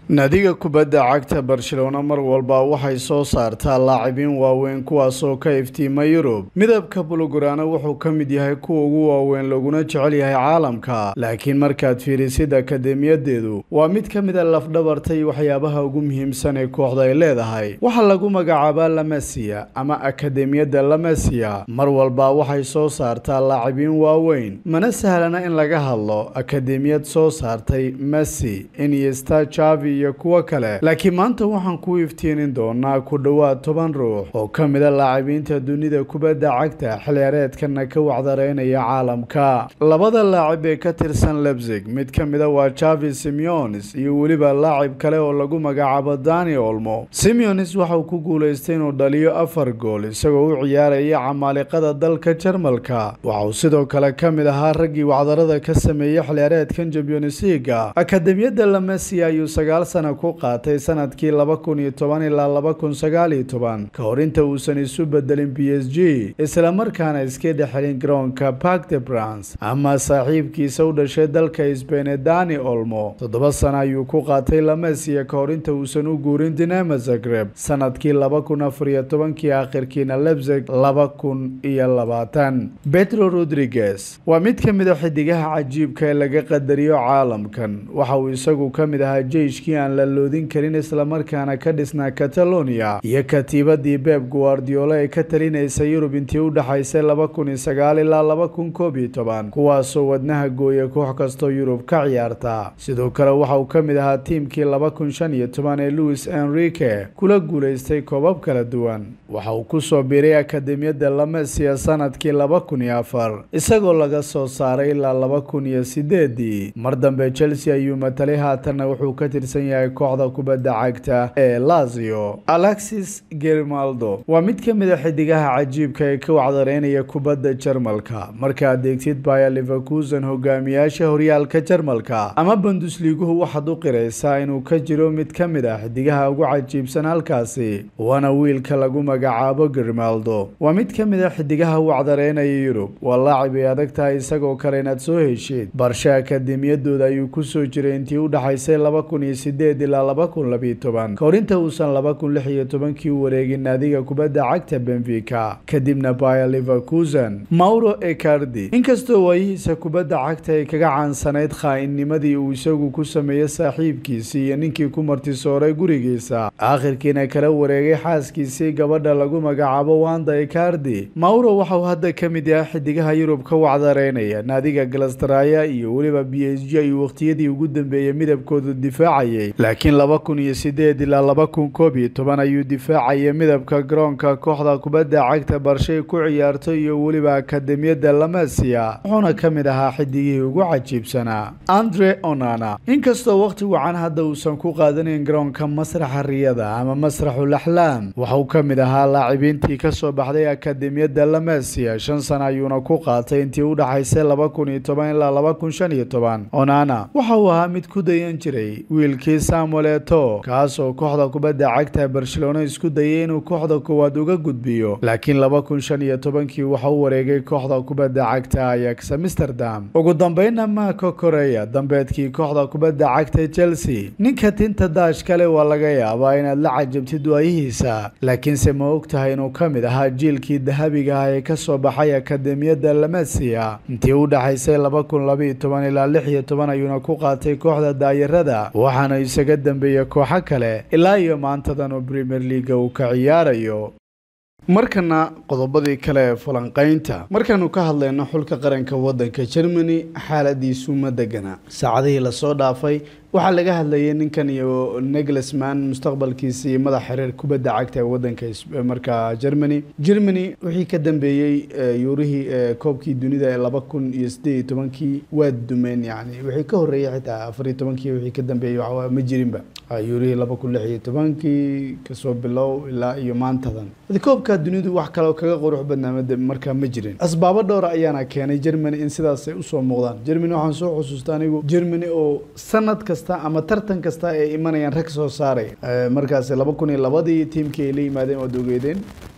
naadiga kubadda cagta barcelona mar walba waxay soo saartaa laacibiin waaweyn kuwaasoo ka iftiima yurub midabka bulugurana wuxuu ka mid yahay kuwa ugu waaweyn laguna jecel yahay caalamka laakiin markaad fiirisid akademiyadeedu waa mid ka mida lafdhabarta iyo waxyaabaha ugu muhiimsan ee kooxda ay leedahay waxaa lagu magacaabaa lamasiya ama akademiyadda lamasiya mar walba waxay soo saartaa laacibiin waaweyn mana sahlana in laga hadlo akademiyad soo saartay messi iniesta javi iyo kuwo kale laakiin maanta waxaan ku iftiinin doonaa ku dhowaad toban ruux oo ka mida laacibiinta dunida kubadda cagta xilciyaareedkana ka wacdareynaya caalamka labada laacib ee ka tirsan lebzig mid ka mida waa javi simeones iyo weliba laacib kale oo lagu magacaabo dani olmo simeones waxauu ku guulaystay inuu dhaliyo afar gool isagoo u ciyaaraya camaaliqada dalka jarmalka waxauu sidoo kale ka mid ahaa raggii wacdarada ka sameeyey xilciyaareedkan champions leaga akademiyadda lamesi ayuu sagaal sana ku qaatay sanadkii laba kun iyo toban ilaa laba kun sagaal iyo toban ka hor inta uusan isu bedelin b s g islamarkaana iska dhexelin garoonka park de brans ama saaxiibkiisa u dhashay dalka sbaine dani olmo toddoba sana ayuu ku qaatay lamesiya ka hor inta uusan u guurin dinama zagreb sanadkii laba kun afar iyo tobankii akhirkiina lebzeg laba kun iyo labaatan petro rodriguez waa mid ka mid a xidigaha cajiibka ee laga qadariyo caalamkan waxa uu isagu ka mid ahaa jeyshkii aan la loodin karin islamarkaana ka dhisnaa catalonia iyo katiibadii beb guardiola ee ka talinaysa yurub intii u dhexaysay laba kun iyo sagaal ilaa laba kun koob iyo toban kuwaasoo wadnaha gooya koox kastoo yurub ka ciyaarta sidoo kale waxa uu ka mid ahaa tiimkii laba kun shan iyo toban ee louis enrique kula guulaystay koobab kala duwan waxa uu kusoo biiray akademiyadda lamesia sanadkii laba kun iyo afar isagoo laga soo saaray ilaa laba kun iyo sideedii mar dambe chelsea ayuu matalay haatanna wuxuu ka tirsan yahay kooxda kubadda cagta ee lazio alexis germaldo waa mid ka mid a xidigaha cajiibka ee ka wacdareynaya kubadda jarmalka markaad eegtid baya liverkusen hogaamiyaasha horyaalka jarmalka ama bundusliiguhu waxaad u qiraysaa inuu ka jiro mid ka mid ah xidigaha ugu cajiibsan halkaasi waana wiilka lagu magacaabo germaldo waa mid ka mid a xidigaha wacdareynaya yurub waa laacib ay adag tahay isagoo kale inaad soo heshid barshe akademiyadooda ayuu kusoo jiray intii u dhexaysay laba kun iyo sideed ilaa laba kun labiyo toban ka hor inta uusan laba kun lix iyo tobankii u wareegin naadiga kubadda cagta benfica kadibna baya liverkusen mauro ecardi inkastoo waayihiisa kubadda cagta ay kaga caansanayd khaa-innimadii uu isagu ku sameeyey saaxiibkiisii iyo ninkii ku martisooray gurigiisa aakhirkiina kala wareegay xaaskiisii gabadha lagu magacaabo wanda ecardi mauro waxauu hadda ka mid yahay xidigaha yurub ka wacdareynaya naadiga galastraya iyo weliba b s g ayuu waqtiyadii ugu dambeeyey midabkoodu difaacayay laakiin laba kun iyo sideed ilaa laba kun koob iyo toban ayuu difaacayay midabka garoonka kooxda kubadda cagta barshay ku ciyaarto iyo weliba akademiyadda lamasiya wuxuuna ka mid ahaa xidigihii ugu cajiibsanaa andre onana inkastoo waqti wacan hadda uusan ku qaadanayn garoonka masraxa riyada ama masraxul axlaam waxauu ka mid ahaa laacibiintii kasoo baxday akademiyadda lamasiya shan sana ayuuna ku qaatay intii u dhexaysay laba kun iyo toban ilaa laba kun shan iyo toban onana waxa uu ahaa mid ku dayan jiray wiilkii samuel eto kaas oo kooxda kubadda cagta barcelona isku dayay inuu kooxda koowaad uga gudbiyo laakiin laba kun shan iyo tobankii waxa u wareegay kooxda kubadda cagta ayax amsterdam ugu dambeynna marco koreya dambeedkii kooxda kubadda cagta chelsea ninka tinta daash kale waa laga yaabaa inaad la cajabtid waayihiisa laakiinse ma og tahay inuu ka mid ahaa jiilkii dahabiga ah ee kasoo baxay akademiyadda lamasiya intii u dhexaysay laba kun labaiyo toban ilaa lix iyo toban ayuuna ku qaatay kooxda daayarada waxaana isaga dambeeya kooxo kale ilaa iyo maantadan oo premier leaga uu ka ciyaarayo markana qodobadii kale ee falanqaynta markaanu ka hadlayno xulka qaranka wadanka germany xaaladiisu ma degana saacadihii lasoo dhaafay waxaa laga hadlayay ninkan iyo neglisman mustaqbalkiisa iyo madax xiriir kubadda cagta ee wadanka markaa germany germany wixii ka dambeeyey yuurihii koobkii dunida ee laba kun iyo sideed iyo tobankii waa dumeen yani wixii ka horreeyay xitaa afar iyo tobankii wixii ka dambeeyey waxaa ma jirinba yuurihii laba kun lix iyo tobankii kasoo bilow ilaa iyo maantadan koobka dunidu wax kaleo kaga qurux badnaa markaa ma jirin asbaabo dhowra ayaana keenay germany in sidaasay usoo muuqdaan germany waxaan soo xusuusta anigu germany oo sanad kasta ama tartan kasta ay imanayaan rag soo saaray markaas laba kun iyo labadii tiimkii ay la yimaadeen waad ogeedeen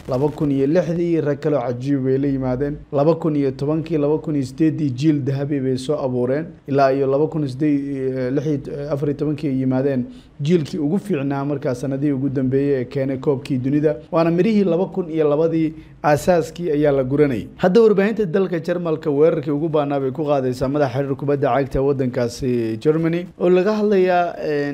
laba kun iyo lixdii rag kaloo cajiib bay la yimaadeen laba kun iyo tobankii laba kun iyo sideeddii jiil dahabi bay soo abuureen ilaa iyo laba kun sideed lix afar iyo tobankii ay yimaadeen jiilkii ugu fiicnaa markaa sanadihii ugu dambeeyey ee keenay koobkii dunida waana mirihii laba kun iyo labadii aasaaskii ayaa la guranayay hadda warbaahinta dalka jarmalka weerarkii ugu baanaa bay ku qaadaysaa madaxa xiriir kubadda cagta waddankaasi germany oo laga hadlayaa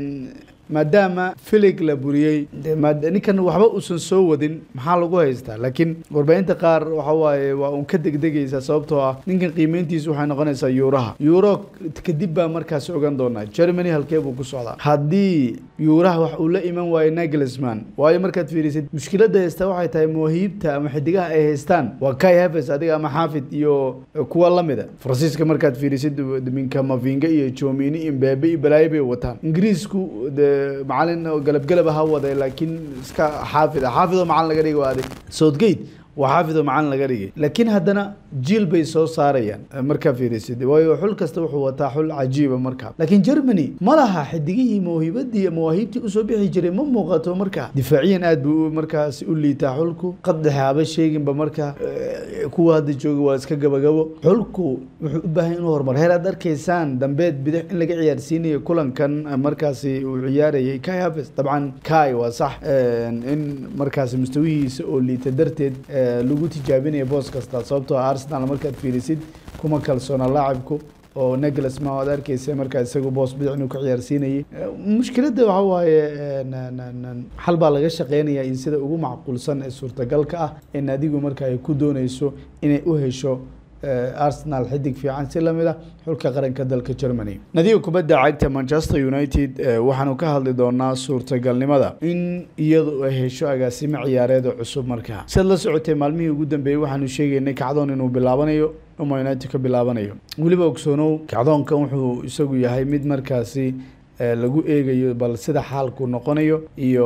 maadaama filig la buriyey ninkan waxba uusan soo wadin maxaa lagu haystaa laakiin warbaahinta qaar waxa waaye waa uun ka degdegaysa sababtoo ah ninkan qiimeyntiisu waxay noqonaysaa yuuraha yuuro kadib baa markaasi ogan doonaa germany halkee buu ku socdaa haddii yuuraha wax uu la iman waayo nagelsman waayo markaad fiirisid mushkiladda haysta waxay tahay mawaahiibta ama xidigaha ay haystaan waa kai haves adiga ama xaafid iyo kuwa lamida faransiiska markaad fiirisid minka mavinga iyo jomini iyo mbabe iyo balaayo bay wataan ingiriisku macalin galabgalaba ha waday laakiin iska xaafid ah xaafid oo macalin laga dhigay waa adig southgate waa xaafid oo macalin laga dhigay laakiin haddana jiil bay soo saarayaan markaa fiirisid waayo xul kasta wuxuu wataa xul cajiiba markaa laakiin germany ma laha xidigihii mawhibadii mawaahiibtii usoo bixi jiray ma muuqato markaa difaaciyan aad buu markaasi u liitaa xulku qaddexe haba sheeginba markaa kuwa hadda jooga waa iska gabagabo xulku wuxuu u baahan inuu horumar heer aad arkaysaan dambeed bidix in laga ciyaarsiinayo kulankan markaasi uu ciyaarayay kai haves dabcan kai waa sax in markaasi mustawihiisa oo liita darteed lagu tijaabinayo boos kasta sababtoo arsenal markaad fiirisid kuma kalsoona laacibku oo neglasma aad arkeysa markaa isagu boos bidix inuu ka ciyaarsiinayay mushkiladda waxa waaye xal baa laga shaqeynaya in sida ugu macquulsan ee suurtagalka ah ee naadigu marka ay ku dooneyso inay u hesho arsenal xidig fiican si lamid ah xulka qaranka dalka germany nadiga kubadda cagta manchester united waxaanu ka hadli doonaa suurtagalnimada in iyadu ay hesho agaasimo ciyaareeda cusub markaa siad la socotay maalmihii ugu dambeeyey waxaanu sheegaynay kacdoon inuu bilaabanayo uma united ka bilaabanayo weliba ogsoonow kacdoonkan wuxuu isagu yahay mid markaasi lagu eegayo bal sida xaalku noqonayo iyo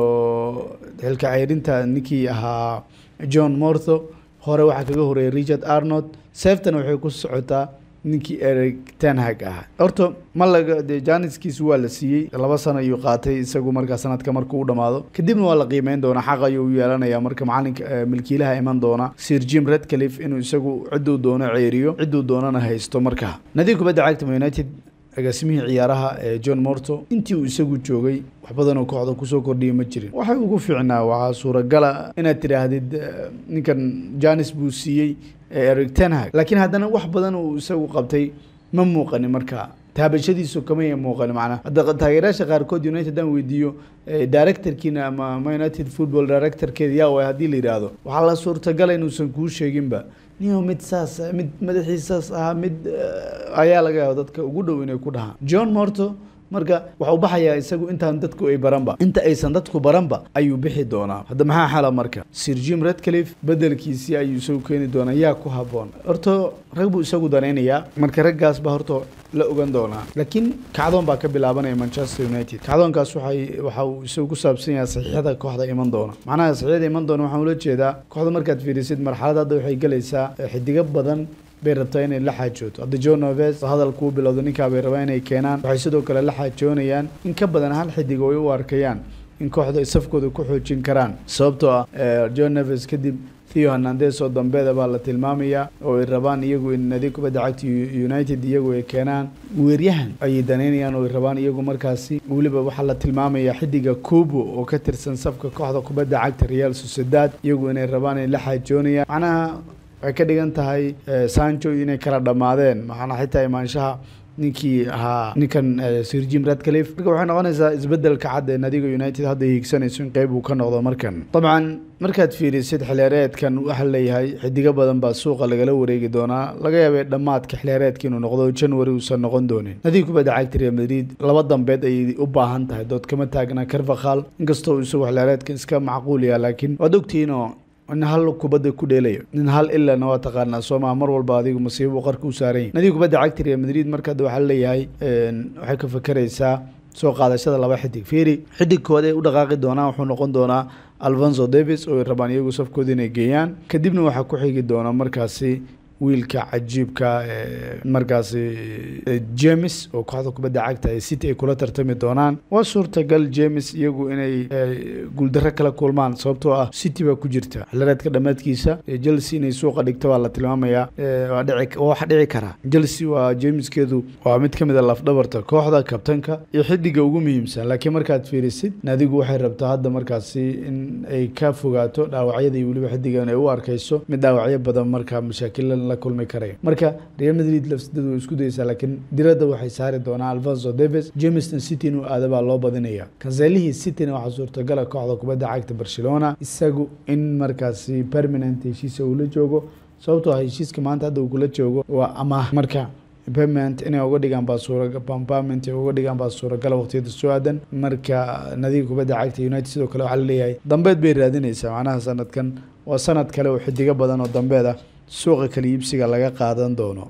xilka ceyrinta ninkii ahaa john mortho hore waxaa kaga horeeyay richard arnold sefton waxay ku socotaa ninkii eric tenhag ahaa horta ma laga dee janiskiisu waa la siiyey laba sano ayuu qaatay isagu markaa sanadka markuu u dhamaado kadibna waa la qiimeyn doonaa xaq ayuu u yeelanaya marka macalinka milkiilaha iman doona sir jim redcliffe inuu isagu cidduu doono ceeriyo cidduu doonana haysto markaa nadiga kubadda cagta united agaasimihii ciyaaraha ee john morto intii uu isagu joogay wax badanoo kooxda kusoo kordhiyay ma jirin waxay ugu fiicnaa waxaa suuragala inaad tidhaahdid ninkan janis buu siiyey eric tenhag laakiin haddana wax badan uu isagu qabtay ma muuqanin markaa taabashadiisu kamaya muuqanin macnaa hadda taageerayaasha qaarkood united aan weydiiyo directorkiina ama ma united football directorkeeda yaa waay haddii la yidhaahdo waxaa la suurtagala inuusan kuu sheeginba niyo mid saas mid madaxiisaas ahaa mid ayaa laga yaaba dadka ugu dhow inay ku dhahaan john morto marka waxau baxayaa isagu intaan dadku ay baranba inta aysan dadku baranba ayuu bixi doonaa hadda maxaa xala marka sir jim redcliffe bedelkiisii ayuu isagu keeni doonaa yaa ku haboon horta rag buu isagu danaynayaa marka raggaas baa horta la ogan doonaa laakiin kacdoon baa ka bilaabanaya manchester united kacdoonkaas waxay waxa uu isagu ku saabsan yahay saxiixada kooxda iman doona macnaha saxiixada iman doona waxaan ula jeedaa kooxda markaad fiirisid marxalad hadda waxay gelaysaa xidigo badan bay rabtaa inay la xaajooto hadda john noves hadalkuu bilowda ninkaa bay rabaa inay keenaan waxay sidoo kale la xaajoonayaan in ka badan hal xidig oo ay u arkayaan in kooxda ay safkooda ku xoojin karaan sababtoo ah john neves kadib theo hernandes oo dambeeda baa la tilmaamayaa oo ay rabaan iyagu in nadiig kubadda cagta united iyagu ay keenaan weeryahan ayay danaynayaan oo ay rabaan iyagu markaasi weliba waxaa la tilmaamayaa xidiga kubo oo ka tirsan safka kooxda kubadda cagta real sociedad iyagu inay rabaan inay la xaajoonayaan macnaha waxay ka dhigan tahay sancho inay kala dhammaadeen maxaana xitaa imaanshaha ninkii ahaa ninkan sir jim radcliffe marka waxay noqonaysaa isbedelka cad ee nadiga united hadda hiigsanayso in qeyb uu ka noqdo markan dabcan markaad fiirisid xilheereedkan waxaa leeyahay xidigo badan baa suuqa lagala wareegi doonaa laga yaabay dhammaadka xilheereedka inuu noqdo january uusan noqon doonin nadiga kubadda cagta real madrid laba dambeed ayay u baahan tahay dood kama taagna carvakal inkastoo isagu xilheereedka iska macquul yaha laakiin waad ogtihiinoo nin hal kubadda ku dheelayo nin hal ilana waa taqaanaa soomaa mar walba adigu masiibo qarka u saaran yahy nadiga kubadda cagta real madrid marka waxaa leeyahay waxay ka fakeraysaa soo qaadashada laba xidig fiiri xidigkooda ay u dhaqaaqi doonaan wuxuu noqon doonaa alfonso davis oo ay rabaan iyagu safkooda inay geeyaan kadibna waxaa ku xigi doona markaasi wiilka cajiibka markaasi james oo kooxda kubadda cagta ee city ay kula tartami doonaan waa suurtagal james iyagu inay guuldaro kala kulmaan sababtoo ah city baa ku jirta xilireedka dhammaadkiisa chelsea inay suuqa dhigta waa la tilmaamayaa waa wax dhici karaa chelsea waa jameskeedu waa mid ka mid a lafdhabarta kooxda kabtanka iyo xidiga ugu muhiimsan laakiin markaad fiirisid naadigu waxay rabtaa hadda markaasi in ay ka fogaato dhaawacyada iyo weliba xidigan ay u arkayso mid dhaawacyo badan markaa mashaakila la kulmi karaya marka real madrid lafsidadu way isku dayeysaa laakiin diradda waxay saari doonaa alfonso davis jameston city inuu aada baa loo badinaya kanselihii cityna waxaa suurtagala kooxda kubadda cagta barcelona isagu in markaasi permanent heshiisa uu la joogo sababtoo ah heshiiska maanta hadda uu kula joogo waa amaah marka payment inay uga dhigaan baa suurapayment ay uga dhigaan baa suuragala waqtiyada soo aadan marka nadiga kubadda cagta united sidoo kale waxaa laleeyahay dambeed bay raadinaysaa macnaha sanadkan waa sanad kale oo xidigo badan oo dambeed ah suuqa kala iibsiga laga qaadan doono